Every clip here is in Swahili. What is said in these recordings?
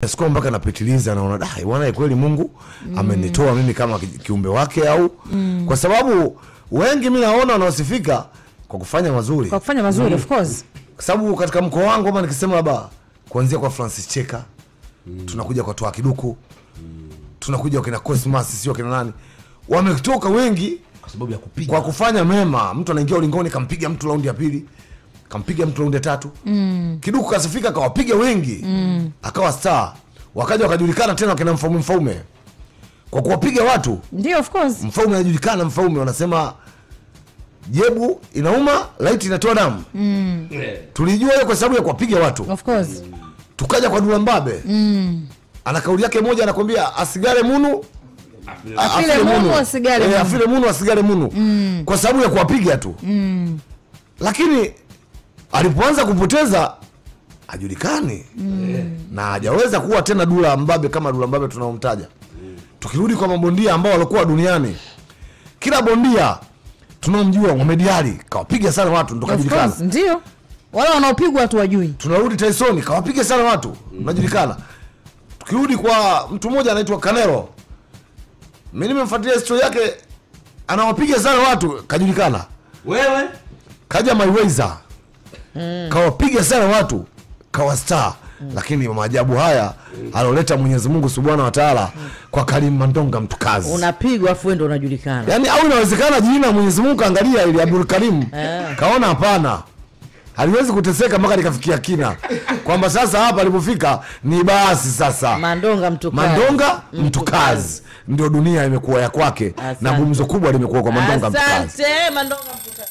Sikuwa mpaka napitiliza naona da bwana kweli Mungu amenitoa mimi kama ki- kiumbe wake au kwa sababu wengi mi naona wanaosifika kwa kufanya mazuri kwa kufanya mazuri of course kwa sababu katika mkoa wangu ama nikisema labda kuanzia kwa Francis Cheka tunakuja kwa Toa Kiduku tunakuja wakina Cosmas sio wakina nani wametoka wengi kwa sababu ya kupiga kwa kufanya mema mtu anaingia ulingoni kampiga mtu raundi ya pili kampiga mtu raundi ya tatu mm. kiduku kasifika akawapiga wengi mm. akawa star wakaja wakajulikana tena wakina mfaume mfaume kwa kuwapiga watu ndio of course mfaume anajulikana mfaume wanasema jebu inauma laiti inatoa damu tulijua hiyo kwa sababu ya kuwapiga watu of course tukaja kwa dula mbabe mm. ana kauli yake moja anakwambia asigare munu a- Afile munu, asigare Eh, munu. afile munu asigare munu kwa sababu ya kuwapiga tu lakini alipoanza kupoteza hajulikani na hajaweza kuwa tena dula mbabe kama dula mbabe tunaomtaja tukirudi kwa mabondia ambao walikuwa duniani kila bondia tunaomjua Mohamed Ali kawapiga sana watu ndo of kajulikana course ndio wale wanaopigwa watu wajui tunarudi Tyson kawapiga sana watu unajulikana. Tukirudi kwa mtu mmoja anaitwa Canelo, mimi nimemfuatilia historia yake, anawapiga sana watu, kajulikana. wewe Kaja Mayweather kawapiga sana watu, kawa star lakini maajabu haya aloleta Mwenyezi Mungu Subhanahu wa Ta'ala kwa Karim Mandonga mtukazi. unapigwa afu wewe ndo unajulikana Yaani au inawezekana jina Mwenyezi Mungu kaangalia ili Abdul Karim kaona hapana, haliwezi kuteseka mpaka likafikia kina kwamba sasa hapa alipofika ni basi sasa mandonga mtukazi Mandonga mtukazi ndio dunia imekuwa ya kwake na Asante. gumzo kubwa limekuwa kwa Mandonga mtukazi. asante mandonga mtukazi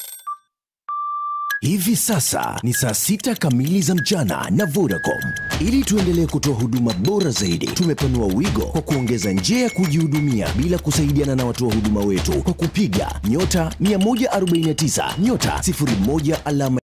Hivi sasa ni saa sita kamili za mchana na Vodacom. Ili tuendelee kutoa huduma bora zaidi, tumepanua wigo kwa kuongeza njia ya kujihudumia bila kusaidiana na watoa huduma wetu kwa kupiga nyota 149 nyota 01 alama